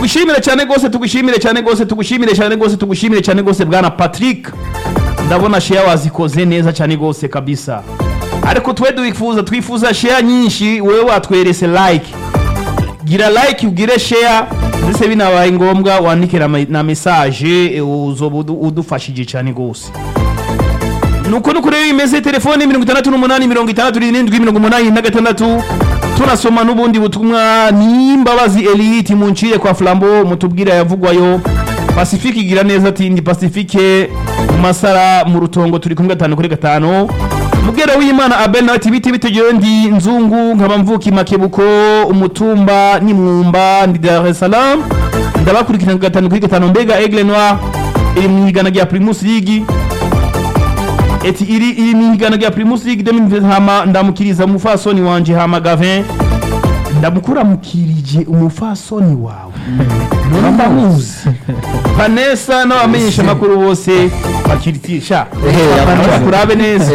tugushimire cyane rwose tugushimire cyane rwose tugushimire cyane rwose tugushimire cyane rwose bwana patrick ndabona sheya wazikoze neza cyane rwose kabisa ariko twe twifuza twifuza sheya nyinshi wowe watwerese like gira like ugire share ndetse binabaye ngombwa wandike na me- na message eh, uzoba udu- udufashije cyane rwose nuko nuko rero imeze telefone mirongo itandatu n'umunani mirongo itandatu n'irindwi mirongo umunani na gatandatu tunasoma n'ubundi butumwa n'imbabazi elite muncire kwa flambo mutubwira yavugwayo pacifique igira neza ati ndi pacifique mu masara mu rutongo turi kumwe gatanu kuri gatanu mubwira w'imana abel nawe ati biti bitegewe ndi nzungu nkaba mvuka imakebuko umutumba n'imwumba ndi dar es salaam ndabakurikirana gatanu kuri gatanu mbega aigle noir iri mu igana rya primus league eti iri iri mu igana rya primus league 2020 hama ndamukiriza umufasoni wanje hama gavin ndamukuramukirije umufasoni wawe none ndamuzi vanessa n'abamenyesha amakuru bose bakiritisha bakurabe neza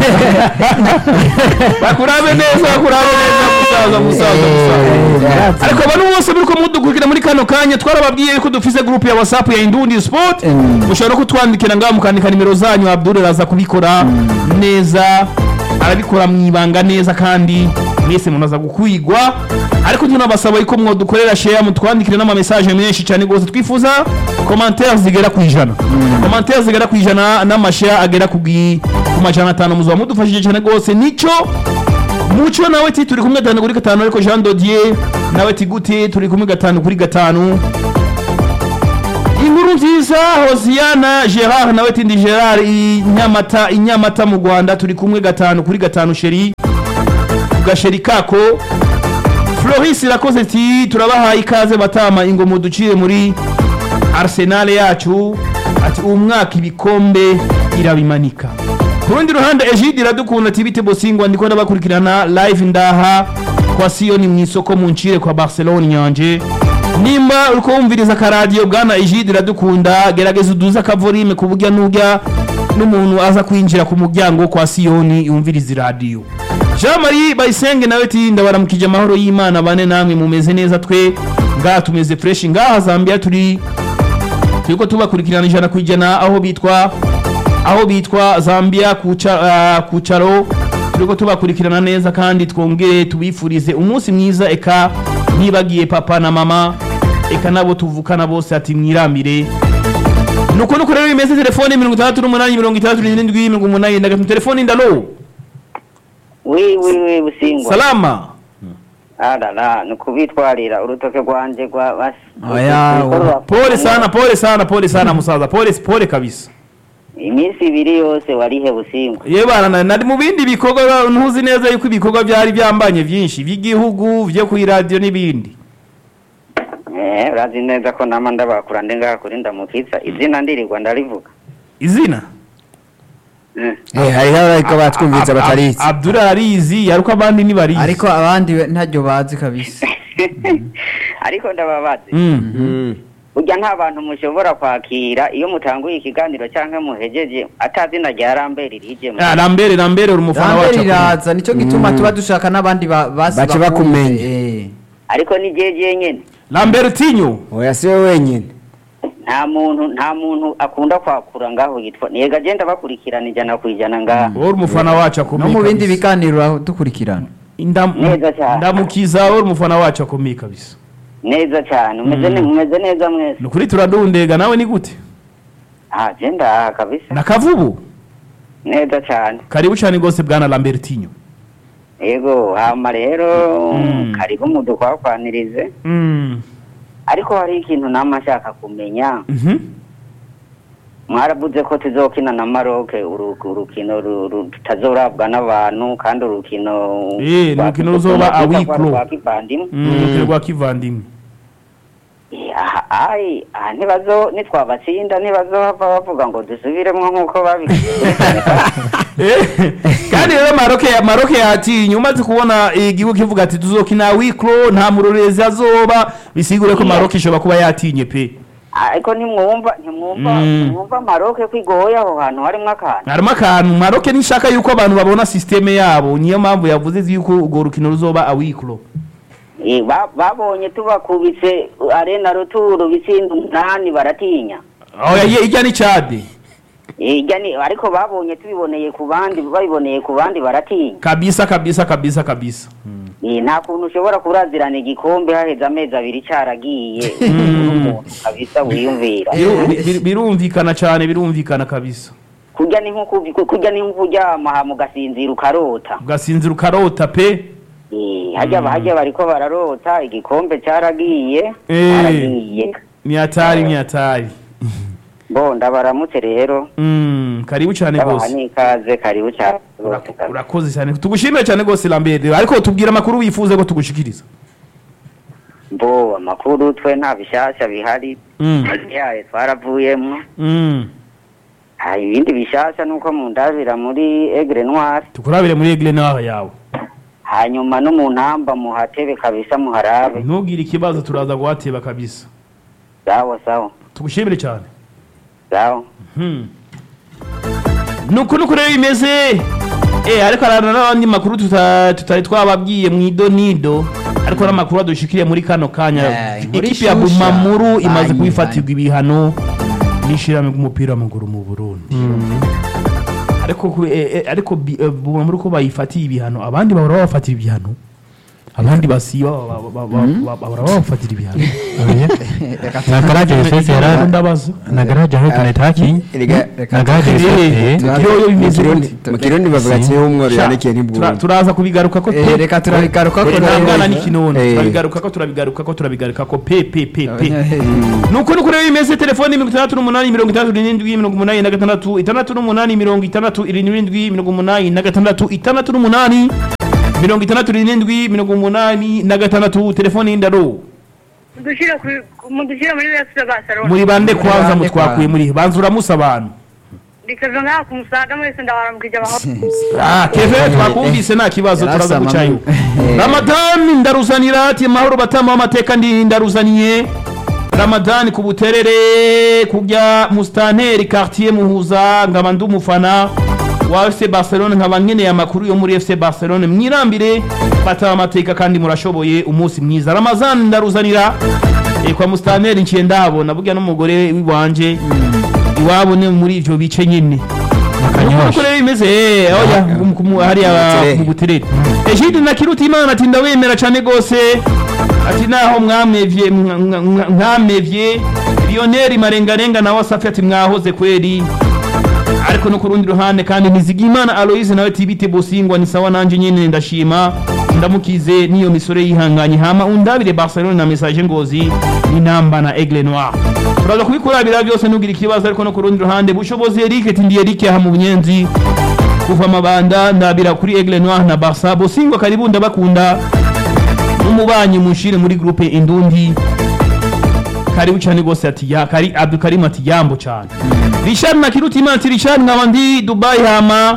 bakurabe neza bakurabe neza musaza musaza musaza ariko abantu bose muri ko mudukurikira muri kano kanya twarababwiye yuko dufise groupe ya whatsapp ya indundi sport mushobora no kutwandikira ngaho mukandika nimero zanyu abdul araza kubikora neza arabikora mu ibanga neza kandi mwese munaza gukwigwa ariko tunabasaba yuko mwodukorera share mutwandikire n'ama message menshi cyane rwose twifuza commentaire zigera ku ijana commentaire zigera ku ijana n'amashare agera ku gi- ku majana atanu muzaba mudufashije cyane rwose nico muco nawe ti turi kumwe gatanu kuri gatanu ariko jean dodier nawe ti gute turi kumwe gatanu kuri gatanu inkuru nziza hosiyana gerard nawe tindi gerard i nyamata i nyamata mu rwanda turi kumwe gatanu kuri gatanu sheri ku gasheri kako floris irakoze ati turabahaye ikaze batama ingo muducire muri arsenal yacu ati uwo mwaka ibikombe irabimanika ku rundi ruhande egide iradukunda ati bite bosingwa ndiko ndabakurikirana live ndaha kwa siyoni mu isoko mu ncire kwa barcelone nyanje nimba uriko wumviriza akaradiyo bwana egide iradukunda gerageza uduze akavorime ku burya n'urya n'umuntu aza kwinjira ku muryango kwa siyoni yumviriza iradiyo jean marie bayisenge nawe ati ndabaramukije amahoro y'imana bane namwe mumeze neza twe ngaha tumeze fresh ngaha zambia turi turiko tubakurikirana ijana ku ijana aho bitwa aho bitwa zambia kuca, uh, kucaro turiko tubakurikirana neza kandi twongere tubifurize umunsi mwiza eka ntibagiye papa na mama eka nabo tuvukana bose ati mwirambire nuko nuko rero bimeze telefone mirongo itandatu n'umunani mirongo itandatu n'irindwi mirongo umunani na gatatu telefone ndalo wi wi wi busingwa salama arara ni ukubitwarira urutoke rwanjye rwa basi Oya, Urukorwa- pole sana pole sana pole sana musaza pole pole kabisa iminsi ibiri yose warihe busingwa ye bana nari mu bindi bikorwa ntuzi neza yuko ibikorwa byari byambanye byinshi by'igihugu byo ku iradiyo n'ibindi eh urazi neza ko nama ndabakura ndi ngaha kuri ndamukitsa izina ndirirwa ndarivuga izina Mm. Eh, hariho abariko batwumviriza Ab- Ab- batarizi Abdul arizi yaruko abandi ntibarizi ariko abandi we- ntaryo bazi kabisa ariko ndababaze Mm. burya nta bantu mushobora kwakira iyo mutanguye ikiganiro cyangwa muhejeje atazina rya rambere rijemo Ah, rambere rambere uri umufana rambere wacu iraza nicyo gituma tuba dushaka n'abandi ba- basi Bace bakumve. bakumenya. Eh. ariko ni jeje nyene rambere tinyo oya si we wenyine nta muntu nta muntu akunda kwakura ngaho yitwa niga agenda bakurikirana ijana ku ijana ngaha uri umufana wacu no akomeye mu bindi kabisa. biganiro aho dukurikirana Indam- Neza cyane. ndamukiza uri umufana wacu akomeye kabisa neza cyane umeze ne- mumeze neza mwese ni ukuri turadundega nawe ni gute ah je ndaha kabisa na kavubu neza cyane karibu cyane rwose bwana rambere tinyo yego hama rero Mm. karibu mudukwakwanirize Mm. ariko hari ikintu nama nshaka kumenya Mhm. mwaravuze ko tuzokina na Maroc uru- urukino ru- ru- tutazorabwa n'abantu kandi urukino Eh, ni urukino ruzoba rwa- awiklo. rwa kivandimwe Mm, urukino rwa kivandimwe Eh, aha- ai aha ntibazo nitwabatsinda ntibazohava bavuga ngo dusubiremo nk'uko babigize Eh, kandi rero maroke maroke yatinye umaze kubona igihugu kivuga ati tuzokina wiklo nta murorezi azoba bisigure ko Yeah. maroke ishobora kuba yatinye pe ariko ntimwumva ntimwumva Mm. ntimwumva maroke ko igoye aho hantu harimo akantu harimo akantu maroke nishaka yuko abantu babona sisiteme yabo niyo mpamvu yavuze yuko urwo rukino ruzoba awiklo Eh, ba- babonye tubakubitse arena ruturo bitsinda umunani baratinya oya ye- ijya ni cade Eh, ijya ni ariko babonye tubiboneye ku bandi babiboneye ku bandi baratinya kabisa kabisa kabisa kabisa Eh, nta kuntu ushobora kurazirana igikombe haheze amezi abiri cyaragiye umuntu kabisa wiyumvira Biru- bi- bi- birumvikana cyane birumvikana kabisa kurya ni nko kuvi- kurya ni nko kuryama hama ugasinzira ukarota ugasinzira ukarota pe Eh, hajya hajya bariko bararota igikombe cyaragiye Eh. cyaragiye ni hatari ni hatari bo ndabaramutse rero Mm, karibu cyane ndabaha rwose n'ikaze karibu cyane urakoze cyane tugushimire cyane rwose lambert ariko tubwire amakuru wifuza ko tugushikiriza bo amakuru twe nta bishasha bihari Mm. yayo twaravuyemo Mm. ha ibindi bishasha nuko mundabira muri egre noir tukurabire muri egle nawe yawe hanyuma no mu ntamba muhatebe kabisa muharabe ntugire ikibazo turaza guhateba kabisa sawa sawa tugushimire cyane sawa Hmm. nuko nuko rero bimeze eh ariko harana n'abandi makuru tuta- tutari twababwiye mu idonido ariko n'amakuru adushikiriye muri kano kanya Eh, inkuru ikipe ya ishusha. bumamuru imaze Banyi, kubifatirwa ibihano n'ishirahamwe ry'umupira w'amaguru mu burundi ariko ku- eh, eh, ariko bi- eh, bumamuru ko bayifatiye ibihano abandi bahora babafatira ibihano abandi basiba ba- ba- ba- ba- ba- bahora babafatira ibihano na garaje yose yara ndabaza na garaje aho tunataki Erega, na garaje Eh, yose Tugireyo bimeze mu Kirundi- gute? mu kirundi bavuga ati umworo yandikiye Tura- ntibwumve turaza kubigaruka ko Eh, reka turabigaruka ko Eh, ntangana rero. n'ikinono Eh. turabigaruka ko turabigaruka ko turabigaruka ko pe pe pe pe Eh, nuko nuko rero bimeze telefoni mirongo itandatu n'umunani mirongo itandatu n'irindwi mirongo umunani na gatandatu itandatu n'umunani mirongo itandatu irindwi mirongo umunani na gatandatu itandatu n'umunani mirongo itandatu n'irindwi mirongo umunani na gatandatu telefoni y'indaro mudushyire kuri- mudushyire muri wese Barcelona muri bande kwanza bande mutwakuye muri banza uramusa abantu rikava ngaha ku musaga mwese ndabaramukije abaho Ah, keve twakumvise nta kibazo turaza Yarasama gucayo mu- Eh. ramadani ndaruzanira ati mahoro batama w'amateka ndi ndaruzaniye ramadani ku buterere kujya musitanteri quartier muhuza nkaba ndi umufana wa fc barcelone nkaba nkeneye amakuru yo muri fc barcelone mwirambire batama amateka kandi murashoboye umunsi mwiza ramazani ndaruzanira eh, kwa musitanteri nciye ndahabona burya n'umugore w'iwanje iwabo ni muri ivyo bice nyine Kanyosha. uko rero bimeze eh, oya mu- ku- hariya Buterere. mu buterere ejide na kiruta imana ati ndawemera cyane gose ati naho mwamevye mwa- mwa- mwa- mwamevye lionel marengarenga nawe asafi ati mwahoze kweri ariko no ku rundi ruhande kandi nizigimana aloise nawe tibite bosingwa ni sawa nanje nyene ndashima ndamukize niyo misore yihanganye hama undabire barcelone na message ngozi n'inamba na aigle noir turaza kubikurabira byose nugira ikibazo ariko no ku rundi ruhande bushobozi eric ati ndi eric aha mu bunyenzi kuva amabanda ndabira kuri aigle noir na barca bosingwa karibu ndabakunda n'umubanyi munshire muri groupe indundi karibu cyane rwose ati ya kari abdukarimu ati yambo cyane richard na kiruta imana ati richard nkaba ndi dubai hama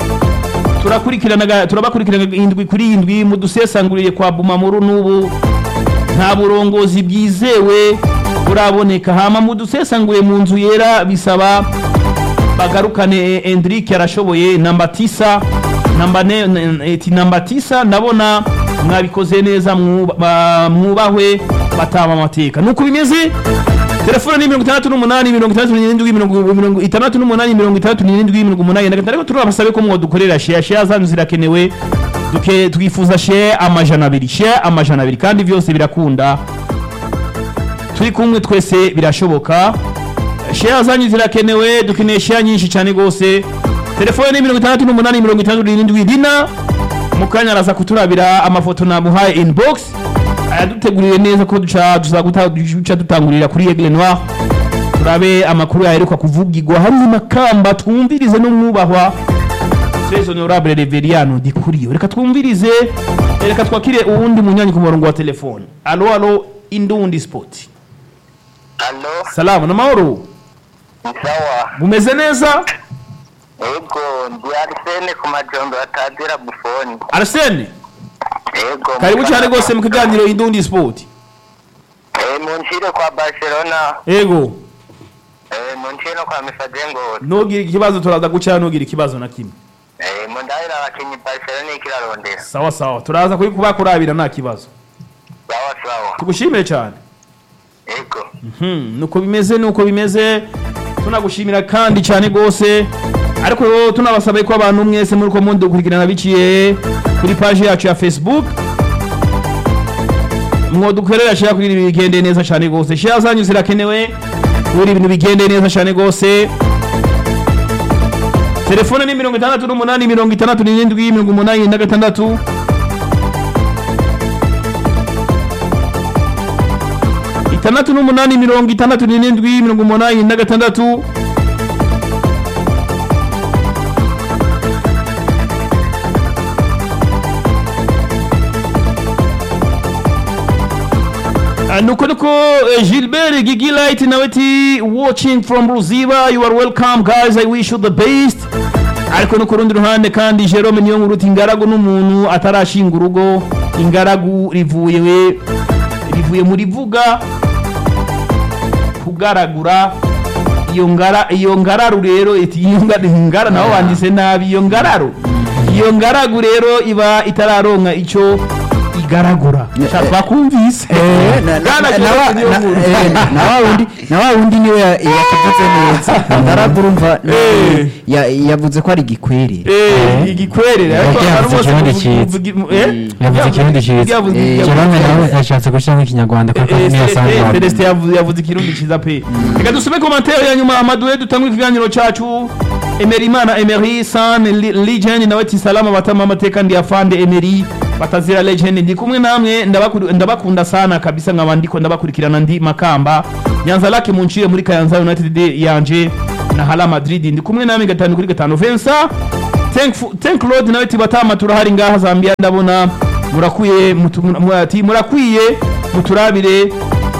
turakurikirana turabakurikirana indwi kuri indwi mudusesanguriye kwa bumamuru n'ubu nta burongozi bwizewe buraboneka hama mudusesanguriye mu nzu yera bisaba bagarukane Endrick arashoboye namba tisa namba ne n- eti namba tisa ndabona mwabikoze neza mwuba- ba- mwubahwe batama amateka nuko bimeze telefone ni mirongo itandatu n'umunani mirongo itandatu n'irindwi mirongo mirongo itandatu n'umunani mirongo itandatu n'irindwi mirongo umunani na gatanu ariko turabasabe ko mwodukorera share share zanyu zirakenewe duke twifuza share amajana abiri share amajana abiri kandi byose birakunda turi kumwe twese birashoboka share zanyu zirakenewe dukeneye share nyinshi cyane rwose telefone ni mirongo itandatu n'umunani mirongo itandatu n'irindwi dina mu kanya araza kuturabira amafoto namuhaye inbox ayaduteguriye neza ko duca duza guta- duca dutangurira kuri Aigle Noir turabe amakuru yaheruka kuvugirwa hari makamba twumvirize n'umwubahwa Très honorable Reveriano Dikuriyo reka twumvirize reka twakire uwundi munyanyi ku murongo wa telefone alo alo indundi sport Alo, salamu namahoro sawa. mumeze neza Ego, ndi Arsene ku majombo atazira bufoni. Arsene Ego. karibu cyane rwose mu kiganiro indundi sport Eh, munshire kwa Barcelona. ego Eh, munshire no kwa Misajengo. ntugire ikibazo turaza guca ntugire ikibazo na kimwe Eh, mundahira abakinyi Barcelona ikirarondera. sawa sawa turaza kuri kubakurabira nta kibazo sawa sawa tugushimire cyane yego Hmm, nuko bimeze nuko bimeze tunagushimira kandi cyane rwose ariko rero tunabasaba ko abantu mwese muri ko mundi gukurikirana biciye kuri paji yacu ya facebook mwodukorera share kugira ibintu bigende neza cyane rwose share zanyu zirakenewe kugira ibintu bigende neza cyane rwose telefone ni mirongo itandatu n'umunani mirongo itandatu n'irindwi mirongo umunani na gatandatu itandatu n'umunani mirongo itandatu n'irindwi mirongo umunani na gatandatu Ah, nuko nuko eh, gilbert gigilight nawe ti watching from ruziba you are welcome guys i wish you the best ariko no ku rundi ruhande kandi jerome niyo nkuru uti ingaragu n'umuntu atarashinga urugo ingaragu rivuye we rivuye muri vuga kugaragura iyo ngara iyo ngararu rero iti iyo ngara ngara naho wanditse nabi iyo ngararu iyo ngaragu rero iba itararonka icyo igaragura shaka kumvise Bwana Jerome niyo nkuru. na wa wundi na wa wundi niwe ya- yakivuze neza ndaragura umva Eh. ya- yavuze ko ari gikwiriye Eh, igikwerere ariko Yavuze hari bose ikirundi kuvuga- cyiza. kuvuga- eh? yavuze ikirundi cyiza Yavuze- Eh, yavuze- jerome nawe yashatse gushyiramo ikinyarwanda kuko Eh, niyo eh, asanzwe eh, wabona. Celestin yavuze yavuze ikirundi cyiza pe reka dusome komantere ya nyuma amaduwe dutangwe ikiganiro cyacu emeri imana emeri san Li- legend nawe ati salama batama amateka ndi afande emeri batazira legend ndi kumwe namwe ndabakuru- ndabakunda sana kabisa nkaba ndiko ndabakurikirana ndi makamba nyanza lake muncire muri kayanza united yanje na hala madrid ndi kumwe namwe gatanu kuri gatanu vensa Thankful- thank lord nawe ati batama turahari ngaha zambia ndabona murakwiye mutu- mu- ati murakwiye muturabire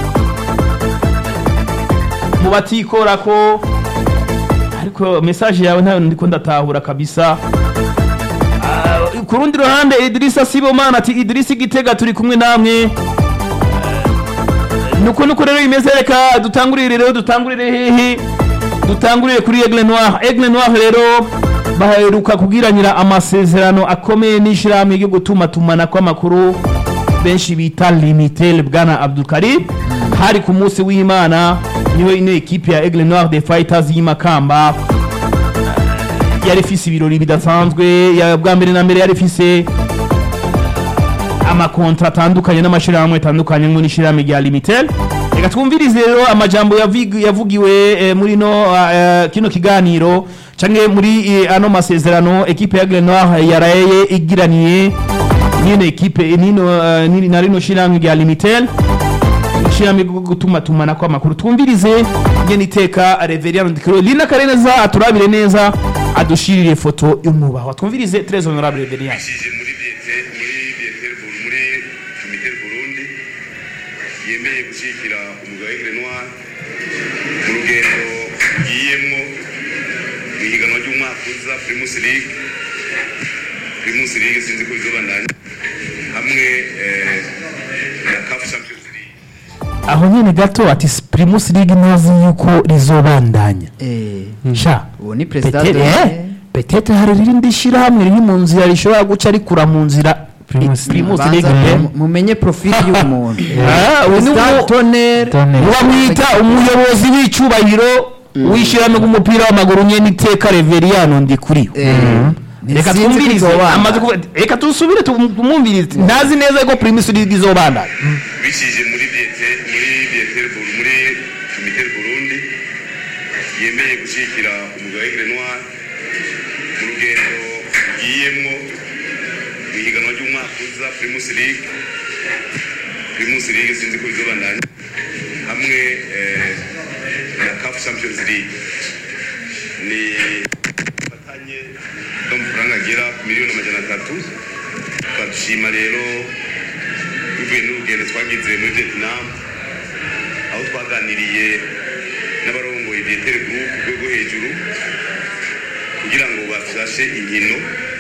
mu batikora ko ariko message yawe ntayo ndiko ndatahura kabisa Ah, ku rundi ruhande Idrissa Sibomana ati Idrissa Gitega turi kumwe namwe Ah, nuko nuko rero bimeze reka dutangurire rero dutangurire hehe dutangurire kuri Aigle Noir Aigle Noir rero baheruka kugiranira amasezerano akomeye n'ishirahamwe ryo gutuma tumana kw'amakuru benshi bita limitel bwana Abdul Karim hari ku munsi w'Imana niwe ino ekipe ya Aigle Noir des Fighters y'imakamba yari ifise ibirori bidasanzwe ya- bwa mbere na mbere yari ifise amakontra atandukanye n'amashirahamwe atandukanye ngo n'ishirahamwe rya limitel reka twumvirize rero amajambo yavig- yavugiwe eh, muri no eh, kino kiganiro canke muri eh, ano masezerano ekipe ya Grenoir yaraye igiraniye nino ekipe nino eh, nini- na rino shirahamwe rya limitel ishirahamwe ryo gutuma tumana kw'amakuru twumvirize ngene iteka Reverien Ndikiro Lina Kareneza aturabire neza adushirire foto y'umwubahwa twumvirize très honorable Reverien yashyize muri biyete muri biyetel muri komite burundi yemeye gushyigikira umugabo w'igre noir mu rugendo yiyemwo mu ihiganwa ry'umwaka uza primus league primus league sinzi ko bizobandanya hamwe eh, na caf champions league aho nyene gato ati Primus League ntazi yuko rizobandanya Eh, sha uwo ni perezida Petete, eh, de- petete hari irindi shirahamwe riri mu nzira rishobora guca rikura mu nzira Primus- Primus Banza League eh. mu- mumenye profili y'umuntu Ah, uyu ni Perezida umu- Tonnerre Tonnerre. bamwita umuyobozi w'icubahiro w'ishyirahamwe ry'umupira w'amaguru nyene iteka Reverien Ndikuri Eh, reka sinzi ko twumvirize izobana. amaze kuvuga reka tusubire tumwumvirize ntazi neza ko Primus League izobandanya bishyize muri biyete muri biyetel muri komite burundi yemeye gushyigikira umugabo w'igre noir mu rugendo yiyemwo mu ihiganwa ry'umwaka uza primus league primus league sinzi ko bizobandanya hamwe eh, na caf champions league ni fatanye n'amafaranga agera ku miliyoni amajana atatu tukadushima rero bivuye n'urugendo twagize muri vietnam aho twaganiriye n'abarongoye bietere group ku rwego hejuru kugira ngo bafashe inkino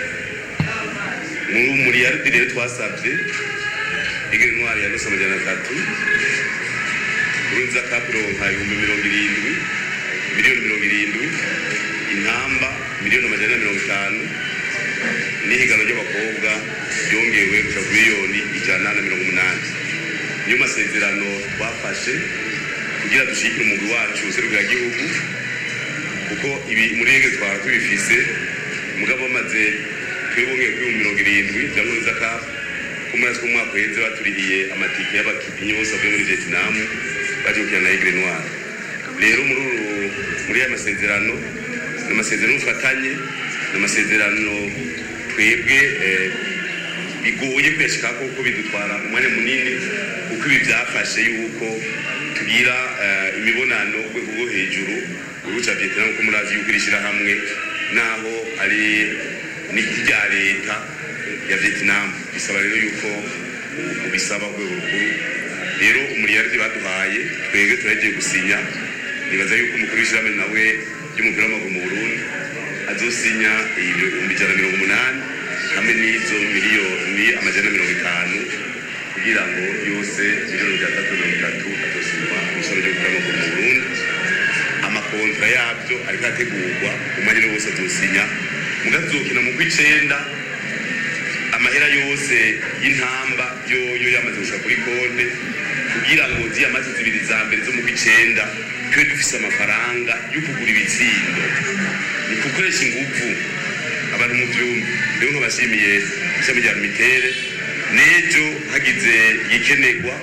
muri umuriyaridi rero twasabye igere ntwari ya nusa amajana atatu urunza kapironka ibihumbi mirongo irindwi miliyoni mirongo irindwi intamba miliyoni amajana na mirongo itanu n'ihiganwa ry'abakobwa ryongewe gushika ku miliyoni ijana na mirongo umunani niyo masezerano twafashe kugira dushyigikire umugwi wacu gihugu kuko ibi muri rege twaba tubifise mugabo bamaze twibongeye kuri mirongo irindwi bya nkurunziza kafu ko muri two umwaka uheze baturihiye amatike y'abakinnyi bose bavuye muri vietnam baje gukina na egre noire rero muri uru muri aya masezerano ni amasezerano y'ubufatanye ni amasezerano twebwe eh, bigoye kuyashikako kuko bidutwara umwanya munini kuko ibi byafashe yuko tugira eh, imibonano ku rwego rwo hejuru mu gihugu cya vietnam kuko murazi yuko iri shyirahamwe naho ari n'irya leta ya vietnam bisaba rero yuko ubisaba ku rwego rukuru rero umuriyaridi baduhaye twebwe turagiye gusinya nibaza yuko umukuru w'ishyirahamwe nawe ry'umupira w'amaguru mu burundi azosinya ibihumbi ijana na mirongo umunani hamwe n'izo miliyoni amajana na mirongo itanu kugira ngo yose miliyoni ijana na mirongo itatu azosinywa mu ishami ry'umupira w'amaguru mu burundi amakontra yabyo ariko ategurwa umwanya wose azosinya mugazokina mu kw'icenda amahera yose y'intamba yoyo yamaze gushika kuri konte kugira ngo ziyamaze zibiri za mbere zo mu kw'icenda tube dufise amafaranga yo kugura ibitsindo ni gukoresha inguvu abantu mu vyumba rero nkabashimiye ishami rya mitere n'ejo hagize igikenerwa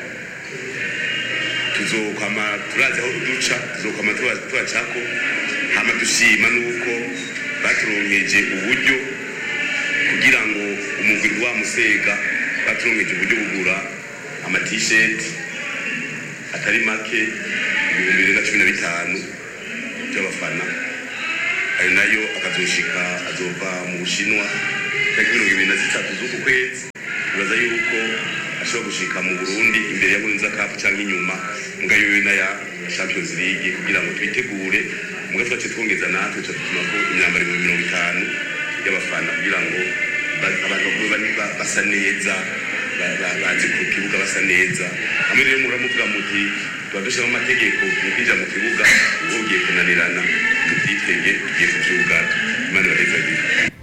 tuzokwama turazi aho duca tuzokwama tuba- tubacako hama dushima nuko baturonkeje uburyo kugira ngo umugwi wa musega baturonkeje uburyo bugura amatisheti atari make ibihumbi bibiri na cumi na bitanu by'abafana ayo nayo akazoshika azova mu bushinwa tariki mirongo ibiri na zitatu z'uku kwezi bibaza yuko ashobora gushika mu burundi imbere ya nkurunziza kapu cyangwa inyuma mbwa yoyo n'aya champions league kugira ngo twitegure mbwa twace twongeza natwe tuca dutuma ko imyambaro ibihumbi mirongo itanu y'abafana kugira ngo ba- abantu bagume bani- ba- basa neza ba- ba- baze ku kibuga basa neza hamwe rero muramuvuga muti tuba dushyiramo amategeko mu kwinjira mu kibuga uba ugiye kunanirana tubyitege tugiye kubyuga imana ibahezagire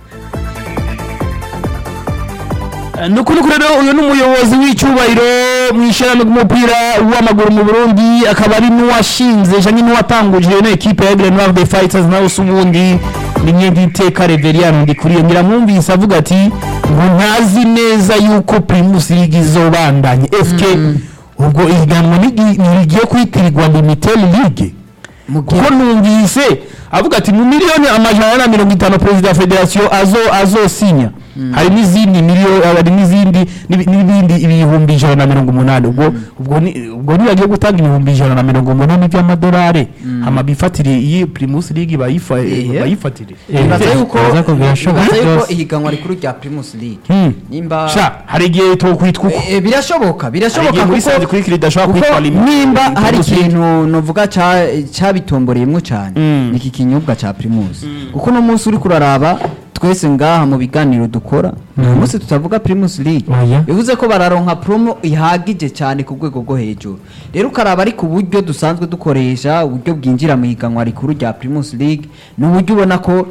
ni ukuri kuri rero uyu ni umuyobozi w'icyubahiro mu ishyirahamwe ry'umupira w'amaguru mu burundi akaba ari n'uwashinze cyangwa n'uwatanguje ino ekipe ya green de fighters nawe se ubundi ni myenda iteka reveriyani ndikuriye ngira mwumvise avuga ati ngo ntazi neza yuko primus league izobandanye fk ubwo ihiganwa nigi- ntirigiye kwitirirwa limited league kuko numvise avuga ati mu miliyoni amajana na mirongo itanu perezida wa federasiyo azo azosinya hari n'izindi miliyoni hari n'izindi n'ibi- n'ibindi ibihumbi ijana na mirongo umunani ubwo ubwo ni- ubwo nibagiye gutanga ibihumbi ijana na mirongo umunani by'amadolari hama bifatire iyi primus league bayifa- Ehe. bayifatire nibaza yuko bibaza ko birashoboka nibaza yuko byose. ihiganwa rikuru rya primus league Hmm. nimba sha hari igihe tokwitwa uko Eh, birashoboka hari birashoboka igihe muri sanze kuko kuri kiri idashobora kuko kwitwa limit nimba hari Primus League. ikintu novuga ca- cabitomboreyemwo cyane Mm. ni iki kinyobwa ca primus kuko uno munsi uri kuraraba twese ngaha mu biganiro dukora uyu munsi tutavuga primus league Oya. bivuze ko bararonka promo ihagije cyane ku rwego rwo hejuru rero ukaraba ariko uburyo dusanzwe dukoresha uburyo bwinjira mu higanwa rikuru rya primus league ni uburyo ubona ko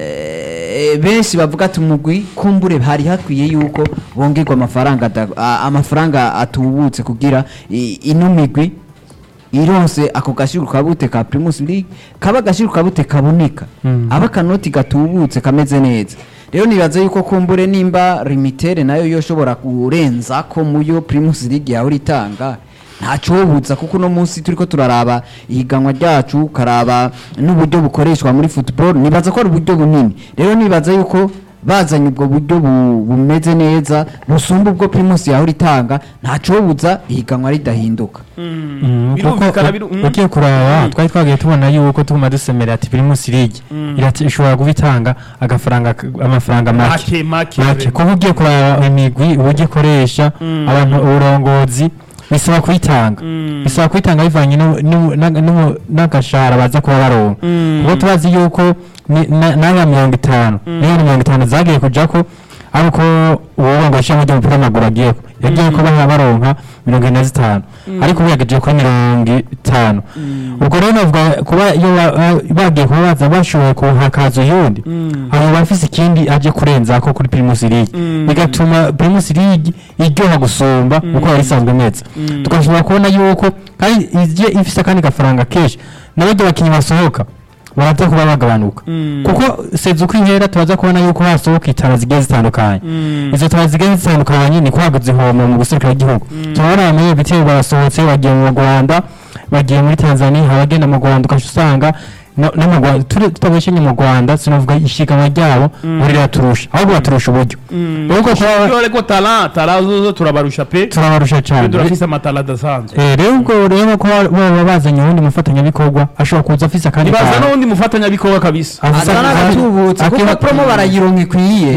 eh, benshi bavuga ati umugwi kumbure hari hakwiye yuko bongerwa amafaranga ada- a- amafaranga atubutse kugira i- ino migwi ironse ako gashirwa kabute ka primus league kaba agashirwa kabute kaboneka Mm. aba akanoti gatubutse kameze neza rero nibaza yuko kumbure nimba limitere nayo yoshobora kurenza ko muyo primus league yawe itanga ntacobuza kuko uno munsi turiko turaraba ihiganwa ryacu ukaraba n'uburyo bukoreshwa muri football nibaza ko ari uburyo bunini rero nibaza yuko bazanye ubwo buryo bu- bumeze neza busumba ubwo primus yawe itanga ntacobuza ihiganwa ridahinduka Mm, Birumvikana, kuko biru- mm. ugiye kuraba twari twagiye tubona yuko tuguma dusemera ati primus league irati- ishobora kuba itanga agafaranga amafaranga make make make make kuko ugiye kuraba imigwi uburyo ikoresha abantu uburongozi bisaba kuyitanga bisaba kuyitanga bivanye nu- nu- na- nu- n'agashahara baza kuba baronka kuko turazi yuko ni- na- n'aya mirongo itanu n'aya mirongo itanu zagiye kuja ko ariko uwo ngo ashaka kujya umupira w'amaguru agiye ko yagiye ko baha baronka mirongo ine na zitanu ariko ubu yagejeje kuri mirongo itanu ubwo rero navuga kuba iyo ba- ba- bagiye kuba baza bashoboye kuhakaza uyundi abo bafise ikindi aje kurenza ko kuri primus league bigatuma primus league iryoha gusumba uko yari isanzwe imeze tugashobora kubona yuko kandi ije ifise akandi gafaranga kenshi n'abandi bakinnyi basohoka baraza kuba bagabanuka kuko seza uko ihera turaza kubona yuko hasohoka itara zigiye zitandukanye izo tara zigiye zitandukanye ni kwaguza ihombo mu guserukira igihugu turabona bamenye ibitero barasohotse bagiye mu rwanda bagiye muri tanzania abagenda mu rwanda ukaca usanga no no mu Rwanda turi- tutabeshenye mu rwanda sinavuga ishiganwa ryabo buri riraturusha ahubwo baturusha uburyo rero ko kuba Iyo ariko tara tara zo zo turabarusha pe turabarusha twe cyane turafise amatara adasanzwe Eh, rero ubwo rero ko baba bazanye uwundi mufatanyabikorwa ashobora kuza afise akandi ibaza kantu. n'undi mufatanyabikorwa kabisa Afise azana akandi- agatubutse kuko akiba- promo barayironka ikwiye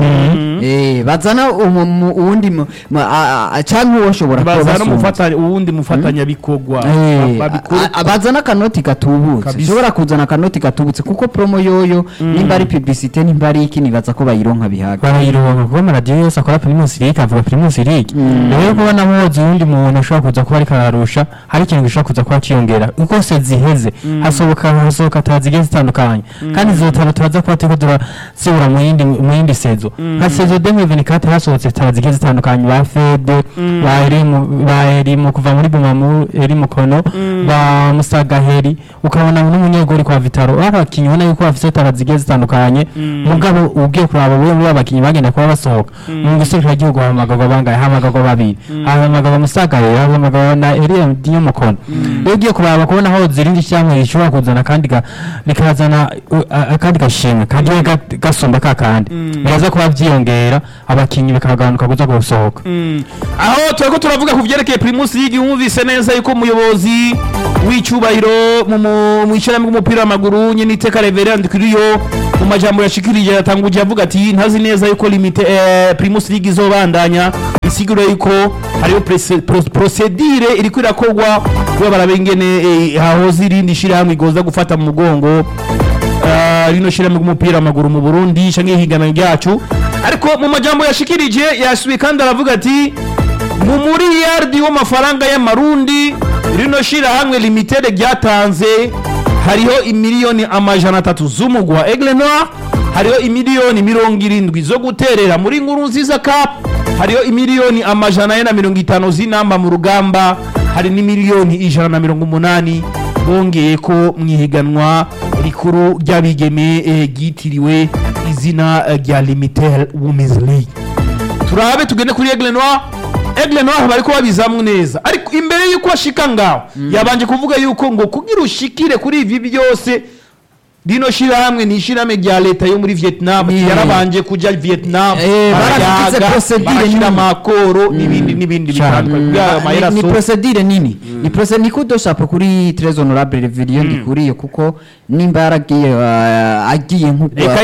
Eh, bazana umu- mu- uwundi mu- mu- a- a- canke uwo ashobora kuba ibaza basumba. n'umufatanya uwundi mufatanyabikorwa Eh, ba- babikora A- a- bazana akanoti gatubutse Kabisa. ushobora kuzana akanoti gatubutse kuko promo yoyo nimba ari publicité nimba ari iki nibaza ko bayironka bihaga barayironka kuko amaradiyo yose akora primus league avuga primus league rero kubona muzi uwundi muntu ushobora kuza kuba ariko ararusha hari ikintu gishobora kuza kuba ciyongera uko se ziheze hasohoka hasohoka tara zigiye zitandukanye kandi izo tara turaza kuba turiko turazibura mu yindi mu yindi sezo nka sezo 2024 hasohotse tara zigiye zitandukanye ba fede ba erimu ba erimu kuva muri bumamu erimu kono ba musagaheri ukabona n'umunyegori kwa vitaro ari abakinnyi ubona yuko bafise tara zigiye zitandukanye mugabo ugiye kuraba bamwe muri abakinnyi bagenda kuba basohoka mu gisirikare igihugu hamagarwa bangahe hamagarwa babiri hamagarwa musagaheri hamagarwa na erimu diyo mukono iyo ugiye kuraba kubona aho zirindi cyangwa rishobora kuzana kandi ga- rikazana uh, a- akandi gashimwe kagiye ga- gasumba ka kandi biraza kuba byiyongera abakinnyi bikagabanuka kuza gusohoka aho turiko turavuga ku vyerekeye primus league wumvise neza yuko umuyobozi w'icyubahiro mu mu- mu ishyirahamwe ry'umupira w'amaguru nyine iteka reverend kiriyo mu majambo yashikirije yatanguje avuga ati ntazi neza yuko limite eh, primus league izobandanya bisigura yuko hariho prese- pro- procedure iriko irakorwa kuba barabengene eh, hahoze irindi shirahamwe igoza gufata mu mugongo Ah, rino shirahamwe ry'umupira w'amaguru mu Burundi canke ihiganwa ryacu ariko mu majambo yashikirije yasubiye kandi aravuga ati mu muriyardi w'amafaranga y'amarundi rino shirahamwe limited ryatanze hariho imiliyoni amajana atatu z'umugwa wa Aigle Noir hariho imiliyoni mirongo irindwi zo guterera muri nkuru nziza cup hariho imiliyoni amajana ane na mirongo itanu z'inamba mu rugamba hari n'imiliyoni ijana na mirongo umunani bongeye ko mu ihiganwa rikuru ry'abigeme eh, ryitiriwe izina eh, rya limitel women's league turabe tugende kuri Aigle Noir Aigle Noir bariko babizamwe neza ariko imbere yuko ashika ngaho yabanje kuvuga yuko ngo kugira ushikire kuri ivi byose rino shirahamwe ni ishirahamwe rya leta yo muri Vietnam Yeah. yarabanje kuja Vietnam Eh, baragize barayaga, procedure barashira nini. amakoro n'ibindi n'ibindi Cyane. bitandukanye kugira ayo mahera ni asohoke. procedure nini ni procedure ni kudoshapo kuri très honorable reveriyo ndikuriye kuko nimba yaragiye uh, agiye nkuko reka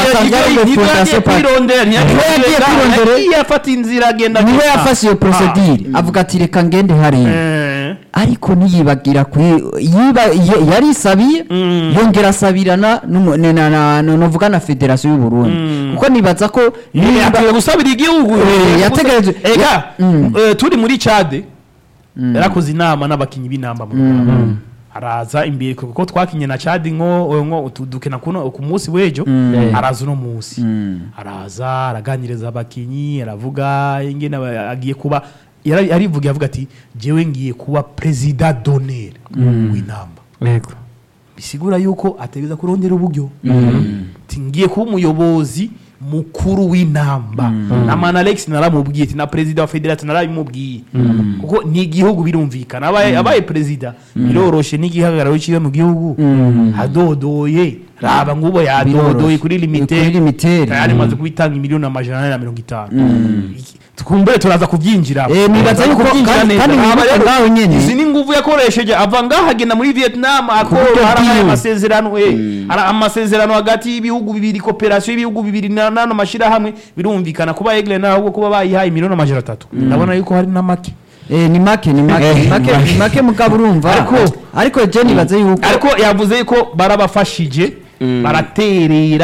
yironde kwirondera yagiye kwirondera. ntiyagiye afata inzira agenda niwe gusa. yafashe iyo procedure avuga ati reka ngende hariya Eh. ariko ntiyibagira ku yiba ye- yarisabiye yongera asabirana n'umu- na- na- na- na- novuga na federasiyo y'u Burundi kuko nibaza ko nimba- yatewe gusabira igihugu Eh, yategereje- ega ya- Mm. eh, turi muri cade yarakoze inama n'abakinnyi b'inamba mu Rwanda araza imbere kuko twakinye na cade nko nko utu- dukina kuno ku munsi w'ejo araza uno munsi araza araganiriza abakinnyi aravuga ingene aba- agiye kuba yara- yarivugiye avuga ati jewe ngiye kuba perezida d'honneur w'inamba yego bisigura yuko ategereza kurondera uburyo Ati, ngiye kuba umuyobozi mukuru w'inamba na man alex naramubwiye ati na perezida wa federation narabimubwiye kuko ni igihugu birumvikana abaye abaye perezida biroroshe n'igihagararo ciwe mu gihugu hadodoye raba ngubo yadodoye Biroroshe. kuri Kuri limited limited. tayari maze kubitanga imiliyoni amajana ane na mirongo itanu Iki- tukumbure turaza kubyinjira Eh, nibaza yuko kandi- kandi wibuke ngaho nyene. izi ni nguvu yakoresheje ava ngaho agenda muri vietnam buryo akora harabaye bwiwe. amasezerano eh, hari amasezerano hagati y'ibihugu bibiri koperasiyo y'ibihugu bibiri na- n'ano mashyirahamwe birumvikana kuba egle nawe ahubwo kuba bayihaye miliyoni amajana atatu ndabona yuko hari na make Eh, ni make ni make ni make ni make mugabo urumva Ariko- ariko je nibaze yuko ariko yavuze yuko barabafashije baraterera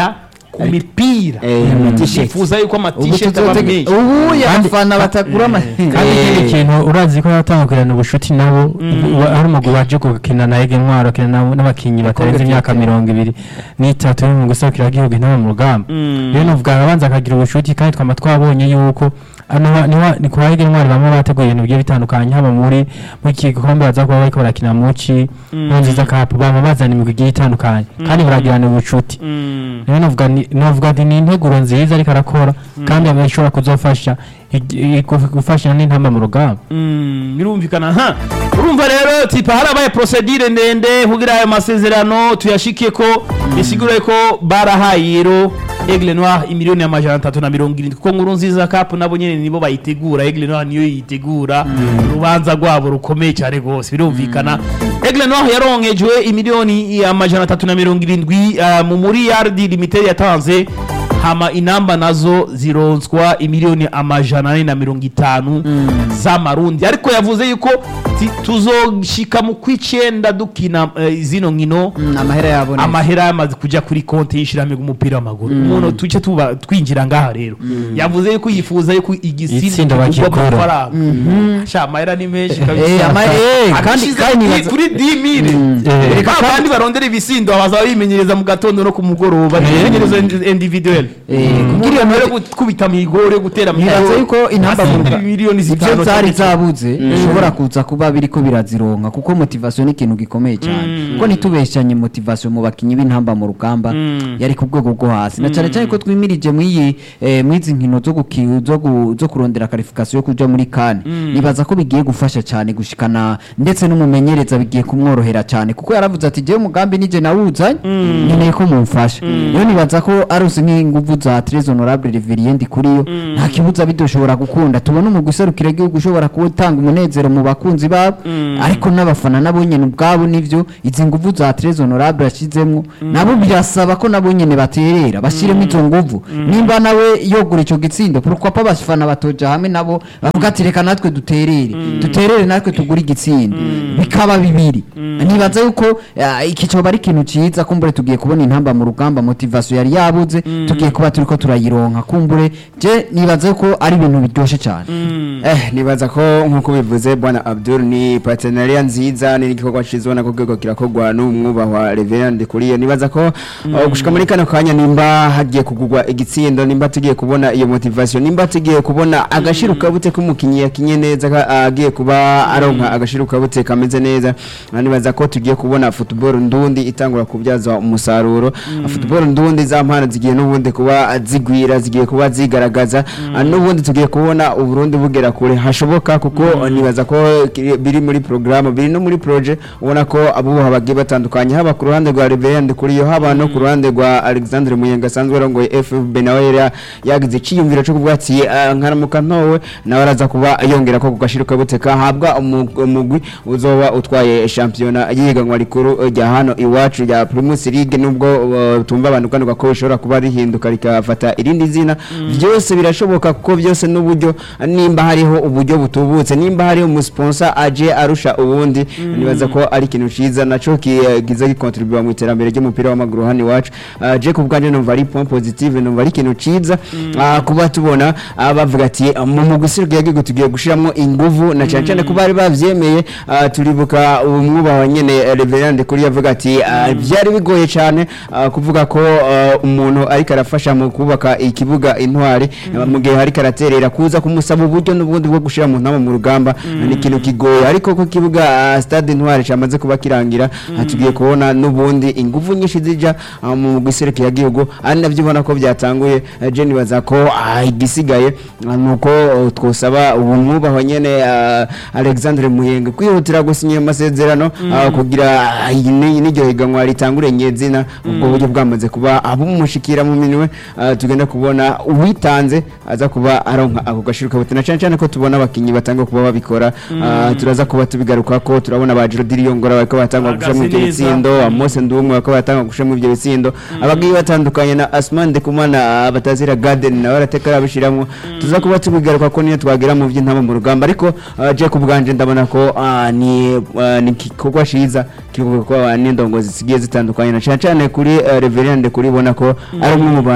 ku mipira Eh, amatisheti. bifuza yuko ubu amatisheti aba tuzotege- menshi ubu abafana batagura ama kandi ikindi kintu urazi ko yatangukirana ubucuti nabo wa- hari umugwi waje gukina na Ege Ntwaro akina na- n'abakinyi batarenze imyaka mirongo ibiri n'itatu mu gusakira igihugu intama mu rugamba rero novuga abanza akagira ubucuti kandi twama twabonye yuko ano ba- niwa- ni kwa Ege Ntwaro bamwe bateguye ibintu bigiye bitandukanye haba muri mu gikombe baza kuba bariko barakina muci mu nziza cup bama bazana imigwi igiye itandukanye kandi baragirana ubucuti rero novuga ni novuga ati ni integuro nziza ariko arakora kandi aba ishobora kuzofasha igi- gu- gufasha n'intamba mu rugamba Mm, birumvikana ha urumva rero tipa harabaye procedure ndende kugira ayo masezerano tuyashike ko bisigure ko barahaye rero Aigle Noir imiliyoni amajana atatu na mirongo irindwi kuko nkuru nziza cup nabo nyene nibo bayitegura Aigle Noir niyo yitegura urubanza rwabo rukomeye cyane rwose birumvikana Aigle Noir yaronkejwe imiliyoni amajana atatu na mirongo irindwi ah, mu muri yardi limited yatanze hama inamba nazo zironswa imiliyoni amajana ane na mirongo itanu z'amarundi ariko yavuze yuko ti- tuzoshika mu kw'icenda dukina eh, zino nkino amahera yabonetse amahera yamaze kuja kuri konti y'ishirahamwe ry'umupira w'amaguru umuntu tuce tuba twinjira ngaha rero yavuze yuko yifuza yuko Itsinda igisinda bakigura. kigurwa amafaranga sha amahera ni menshi Eh, kabisa ama- eh, kandi- Abishize kandi kuri- nibaza- kuri 10000 Eh. reka kandi barondera ibisindo baza bimenyereza mu gatondo no ku mugoroba bimenyereza individuel Eh, kugira iyo mbere yo gukubita mihigo yo gutera nibaza yuko intamba mu Asindira Rwanda- miliyoni ibyo zitanu zari cyane. zabuze bishobora kuza kuba biriko birazironka kuko motivation ni ikintu gikomeye cyane kuko nitubeshanye motivation mu bakinyi b'intamba mu rugamba yari ku rwego rwo hasi na cyane cyane ko twimirije mw'iyi eh, mw'izi nkino zo guki- zo gu- zo kurondera qualification yo kuja muri kane nibaza ko bigiye gufasha cyane gushikana ndetse n'umumenyereza bigiye kumworohera cyane kuko yaravuze ati jewe umugambi nije nawuzanye nkeneye ko mumfasha rero nibaza ko arose nk'inguvu za Tres Honorable Reverien Ndikuriyo nta kibuza bidoshobora gukunda tubona umugwi userukira igihugu ushobora gutanga umunezero mu bakunzi babo ariko n'abafana nabo nyene ubwabo nivyo izi nguvu za Tres Honorable yashizemwo nabo birasaba ko nabo nyene baterera bashiremo izo nguvu nimba nawe yogura ico gitsindo pourquoi pas abafana batoja hamwe nabo bavuga ati reka natwe duterere duterere natwe tugure igitsindo bikaba bibiri nibaza yuko eh, iki coba ari ikintu ciza kumbure tugiye kubona intamba mu rugamba motivation yari yabuze tugiye kuba turiko turayironka kumbure je nibaza yuko ari ibintu biryoshe cyane Eh, nibaza ko nkuko bivuze bwana Abdul ni partenariat nziza ni igikorwa cyiza ubona ko rwego kirakorwa n'umwubahwa Reverend Kuriye nibaza ko uh, gushika muri kano kanya nimba hagiye kugurwa igitsindo nimba tugiye kubona iyo motivation nimba tugiye kubona agashiruka bute k'umukinyi yakinye neza ka- agiye kuba aronka agashiruka bute kameze neza Ah, nibaza ko tugiye kubona football ndundi itangura kubyaza umusaruro Ah, football ndundi za mpano zigiye n'ubundi kuba zigwira zigiye kuba zigaragaza Ah, n'ubundi tugiye kubona uburundi bugera kure hashoboka kuko ah, nibaza ko kiri- biri muri programme biri no muri projet ubona ko abubuha bagiye batandukanye haba ku ruhande rwa Reverend kuriyo haba no ku ruhande rwa Alexandre Muyenga asanzwe arongoye FFB nawe yari yagize iciyumviro cyo kuvuga ati ah, nkaramuka ntowe nawe araza kuba yongera ko kugashiruka buteka habwa umu- umugwi uzoba utwaye shampiyona yiganwa rikuru eh, rya hano iwacu rya Primus League nubwo uh, tumva abantu kandi ko bishobora kuba rihinduka rikafata irindi zina byose birashoboka kuko byose n'uburyo nimba hariho uburyo butubutse nimba hariho umusponsor aje arusha ubundi nibaza ko ari ikintu ciza naco kigize gikontribuwa mu iterambere ry'umupira w'amaguru hano iwacu uh, je ku bwanje numva ari point positive numva ari ikintu ciza uh, kuba tubona uh, bavuga ati uh, mu mugusirwa yagiye tugiye gushiramo inguvu na cyane cyane ko bari bavyemeye uh, turibuka umwubaha nyene eh, Reverend kuri yavuga ati uh, byari bigoye cyane uh, kuvuga ko uh, umuntu ariko arafasha mu kubaka ikibuga intwari uh, mu gihe ariko araterera kuza kumusaba uburyo n'ubundi bwo gushira mu ntama mu rugamba ni ikintu kigoye ariko ko kibuga uh, stade intwari cyamaze kuba kirangira uh, tugiye kubona n'ubundi inguvu nyinshi zija uh, mu giserukira yagihugu ari navyo ubona ko byatanguye uh, je nibaza ko uh, igisigaye uh, nuko uh, twosaba ubu mwubaho nyene uh, Alexandre Muyenga kwihutira gusinya ayo masezerano uh, kugira uh, ni- n'iryo higanwa ritangure nyezina ubwo buryo bwamaze kuba abumushikira mu minwe uh, tugenda kubona uwitanze aza kuba aronka ako gashiruka butina cyane cyane ko tubona abakinyi batanga kuba babikora uh, turaza kuba tubigaruka ko turabona ba Jody Yongora bariko batanga gusha mu ibyo Bahagaze neza. bitsindo Amos Ndumwe bariko batanga gusha mu ibyo bitsindo abagiye batandukanye na Asman Ndikumana uh, batazira Garden nawe arateka arabishiramwo tuza kuba tubigaruka ko niyo twagera mu by'intama mu rugamba ariko uh, je ku bwanje ndabona ko uh, ni uh, ni igikorwa ciza kivuga ko uh, n'indongozi zigiye zitandukanye na cyane cyane kuri uh, Reverend kuri bona ko ari umwe mu bantu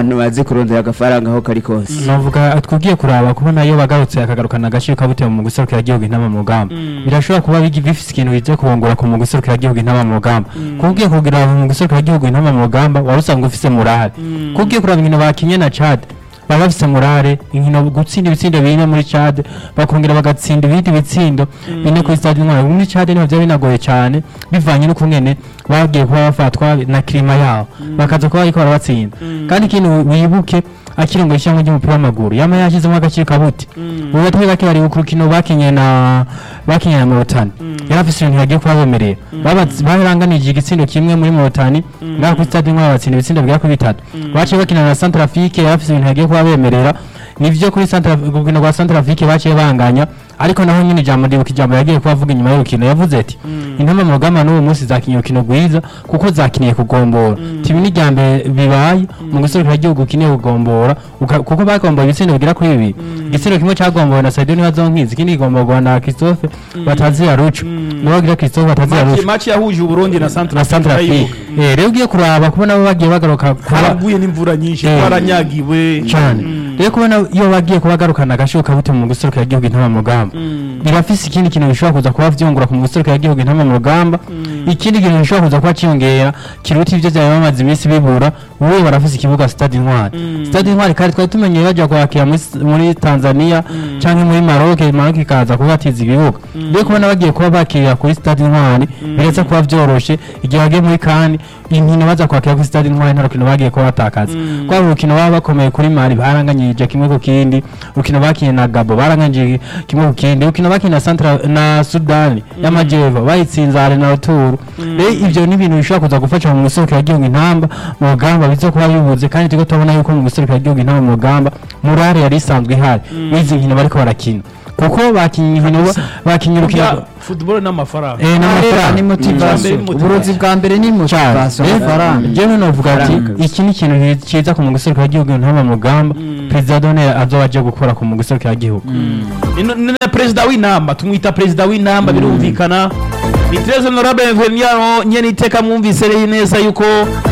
abantu bazi kurondera agafaranga aho kari kose navuga twugiye kuraba kubona iyo bagarutse akagarukana agaciro kabuteye mu guserukira igihugu intama mu rugamba birashobora kuba bigi- bifise ikintu bize kubongora ku mu guserukira igihugu intama mu rugamba kubwiye kugira mu guserukira igihugu intama mu rugamba wari usanga ufise murare kubwiye kuraba inkino bakinye na Chad baba bafise murare inkino gutsinda ibitsindo bine muri Chad bakongera bagatsinda ibindi bitsindo bine kuri stade intwari muri Chad niho byari binagoye cyane bivanye n'ukungene bagiye kuba bafatwa na klima yaho bakaza kuba bariko barabatsinda kandi ikintu wibuke akiri ngo ishyamba ry'umupira w'amaguru yama yashyizemo agaciro kabuti ubu batari bake bari ku rukino bakinye na bakinye na Morotani yari afise ibintu yagiye kuba bemerera Babatsi- baranganije igitsindo kimwe muri Morotani ngaho kuri stade intwari batsinda ibitsindo bigera kuri bitatu baciye bakina na Centrafrique yari afise ibintu yagiye kuba bemerera nivyo kuri Centra urukino rwa Centrafrique baciye banganya ariko naho nyine ijambo ndibuka ijambo yagiye kuba avuga inyuma y'urukino yavuze ati intama mu rugamba n'uwo munsi zakinye urukino rwiza kuko zakiniye kugombora tibi ni irya mbere bibaye mu guserukira igihugu ukiniye kugombora uka- kuko bagomboye ibitsindo bigera kuri bibiri igitsindo kimwe cyagombowe na Sadio Nibazonkizi ikindi kigomborwa na Christophe Batazira Rucu niwe wagira Christophe Batazira Match- Rucu match yahuje uburundi na centre na Centrafrique eh rero ugiye kuraba kubona bo bagiye bagaruka kuba haraguye n'imvura nyinshi Eh. twaranyagiwe cyane rero kubona iyo bagiye kuba bagarukana agashoka kabute mu guserukira igihugu intama mu rugamba birafise ikindi kintu bishobora kuza kuba vyungura ku mu guserukira igihugu intama mu rugamba ikindi kintu gishobora kuza kuba ciyongera kiruta ivyo vyari bamaze iminsi bibura ubu barafise ikibuga stade intwari stade intwari kandi twari tumenyeye baja kwakira muri s- muri tanzania canke muri maroc maroc ikaza kubatiza ibibuga rero kubona bagiye kuba bakirira kuri stade intwari biretse kuba vyoroshe igihe bagiye muri kani inkino baza kwakira kuri stade intwari nta rukino bagiye kuba batakaza kwaba urukino baba bakomeye kuri mali baranganyije kimwe ku kindi urukino bakinye na gabo baranganyije kimwe ku kindi urukino bakinye na centra na sudani y'amajyepfo bayitsinze ale na ruturu rero ivyo ni ibintu bishobora kuza gufasha mu guserukira igihugu intamba mu rugamba bize kuba bibuze kandi turiko turabona yuko mu guserukira igihugu intamba mu rugamba murare yari isanzwe ihari n'izi nkino bariko barakina kuko bakinye inkino bakinye urukino Burya football n'amafaranga ni eh n'amafaranga motivation Mm. uburozi bwa mbere ni motivation amafaranga jewe novuga ati Faranga. iki ni ikintu ki- ciza ku mu guserukira igihugu ntaba mu rugamba perezida donera azoba aje gukora ku mu guserukira igihugu Ino- ni na perezida w'inamba tumwita perezida w'inamba birumvikana ni tres honorable Veniano nyene iteka mwumvise rero neza yuko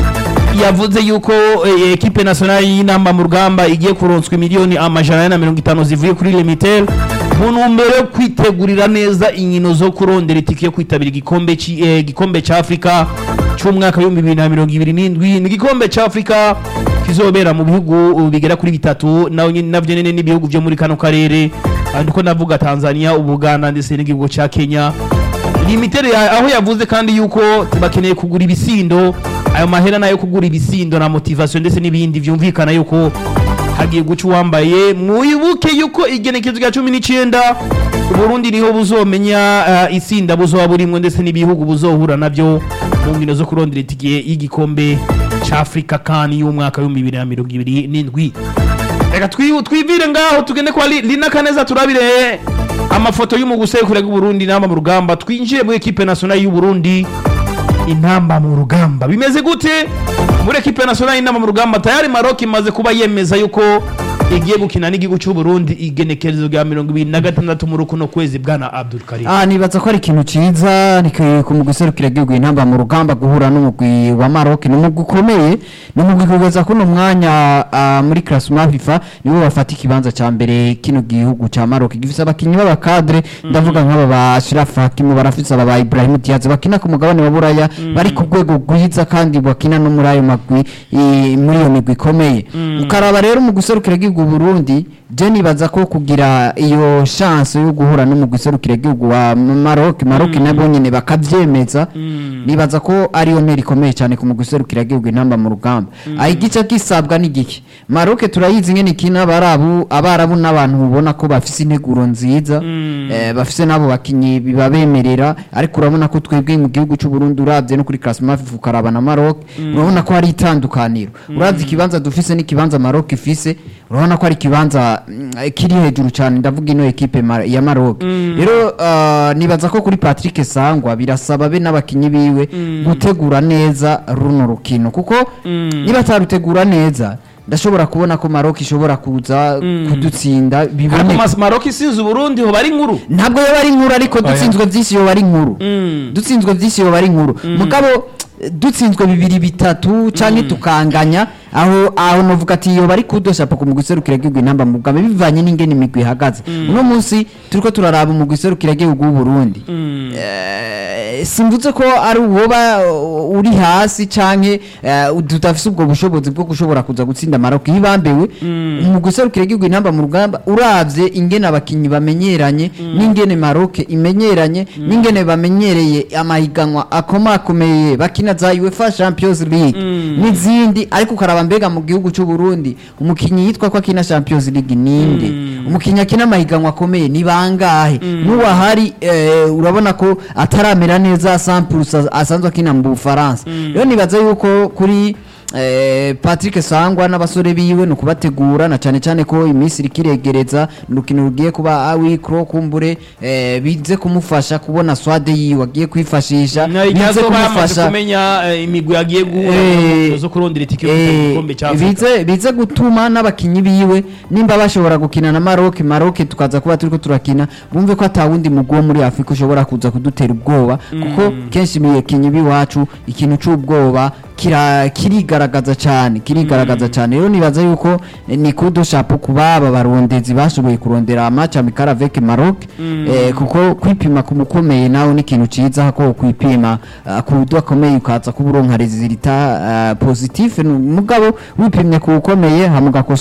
yavuze yuko eh, ekipe nationale y'inamba mu rugamba igiye kuronswa miliyoni amajana ane na mirongo itanu zivuye kuri limitel mu ntumbero yo kwitegurira neza inkino zo kurondera itike yo kwitabira igikombe ci- eh, igikombe ca afurika c'umwaka w'ibihumbi bibiri na mirongo ibiri n'indwi ni igikombe ca afurika kizobera mu bihugu uh, bigera kuri bitatu naho nyine navyo nyene n'ibihugu vyo muri kano karere Ah, ndiko navuga tanzania ubuganda ndetse n'igihugu ca kenya limitere ya- aho yavuze kandi yuko bakeneye kugura ibisindo ayo mahera nayo kugura ibisindo na motivation ndetse n'ibindi vyumvikana yuko hagiye guca uwambaye mwibuke yuko igenekezo rya cumi n'icenda uburundi niho buzomenya uh, isinda buzoba burimwo ndetse n'ibihugu buzohura navyo mu nkino zo kurondera itike y'igikombe ca afurika kani y'umwaka w'ibihumbi bibiri na mirongo ibiri n'indwi reka twi- twivire ngaho tugende kwa Li- lina kaneza turabire amafoto y'umugusekure bw'uburundi inamba mu rugamba twinjire muri ekipe nationale y'uburundi intamba mu rugamba bimeze gute muri ekipe nationale y'intamba mu rugamba tayari maroc imaze kuba yemeza yuko igiye gukina n'igihugu cy'uburundi igenekerezo rya mirongo ibiri na gatandatu muri kuno kwezi bwana abdul karim Ah, nibaza ko ari ikintu ciza ni ku- ku mugwi userukira igihugu intamba mu rugamba guhura n'umugwi wa Maroc ni umugwi ukomeye ni umugwi kugeza kuno mwanya ah, muri classement FIFA nibo bafata ikibanza ca mbere kino gihugu ca Maroc gifise abakinyi b'abakadre ndavuga nk'aba ba Ashraf Hakimi barafise aba ba Ibrahim Diaz bakina ku mugabane wa Buraya bari ku rwego rwiza kandi bakina no muri ayo magwi i- muri iyo migwi ikomeye ukaraba rero mu guserukira igihugu Burundi je nibaza ko kugira iyo chance yo guhura no mu guserukira igihugu wa Maroc Maroc nabo nyene bakavyemeza nibaza ko ari yo ntera ikomeye cyane ku mu guserukira igihugu intamba mu rugamba aho igice gisabwa n'igiki Maroc turayizi ngene ikina abarabu abarabu n'abantu ubona ko bafise integuro nziza eh, bafise nabo bakinyi bibabemerera ariko urabona ko twebwe mu gihugu cy'u Burundi uravye no kuri classement FIFA ukaraba na Maroc urabona ko hari itandukaniro uravye ikibanza dufise n'ikibanza Maroc ifise urabona ko ari ikibanza mm, kiri hejuru cyane ndavuga ino ekipe Ma- ya Maroc rero ah, nibaza ko kuri Patrick Sangwa birasaba be n'abakinyi biwe gutegura neza runo rukino kuko niba atarutegura neza ndashobora kubona ko Maroc ishobora kuza kudutsinda ariko biboneka mas- maroc isinze uburundi ho bari inkuru ntabwo yoba ari inkuru ariko dutsinzwe byinshi yoba ari inkuru dutsinzwe byinshi yoba ari inkuru mugabo eh, dutsinzwe bibiri bitatu cyangwa tukanganya aho aho novuga ati iyo bari kudoshapo ku mugwi serukira gihugu intamba mu Rugamba bivanye n'ingene imigwi ihagaze uno munsi turiko turaraba umugwi serukira gihugu w'u Burundi Eh, simvuze ko ari uwoba uh, uri hasi canke eh, tudafise ubwo bushobozi bwo gushobora kuza gutsinda Maroc hibambewe umugwi serukira gihugu intamba mu rugamba uravye ingene abakinyi bamenyeranye n'ingene Maroc imenyeranye n'ingene bamenyereye amahiganwa akomakomeye bakina za UEFA Champions League n'izindi ariko ukaraba mbega mu gihugu cy'u Burundi umukinyi yitwa ko akina Champions League ninde umukinyi akina amahiganwa akomeye ni bangahe n'uwahari eh, urabona ko ataramera neza samples asanzwe akina mu Bufaransa rero nibaza yuko kuri Eh, Patrick Sangwa n'abasore biwe no kubategura na cyane cyane ko iminsi rikiregereza urukino rugiye kuba awikro kumbure eh, bize kumufasha kubona swade yiwe agiye kwifashisha bize igihe bamaze kumenya eh, imigwi yagiye guhura Eh, zo kurondera itike yo gutanga Eh, igikombe cya Afurika bize bize gutuma n'abakinyi biwe nimba bashobora gukina na Maroc Maroc tukaza kuba turiko turakina bumve ko atawundi mugwi wo muri Afrika ushobora kuza kudutera ubwoba kuko kenshi ibikinyi biwacu ikintu c'ubwoba kira kirigaragaza cyane kirigaragaza cyane rero nibaza yuko eh, ni kudo shapo kuba aba barondezi bashoboye kurondera match amical avec Maroc eh, kuko kwipima ku mukomeye nawe ni ikintu ciza ko kwipima uh, ku udakomeye ukaza kuburonka resultat uh, positif mugabo wipimye ku ukomeye hamugakosa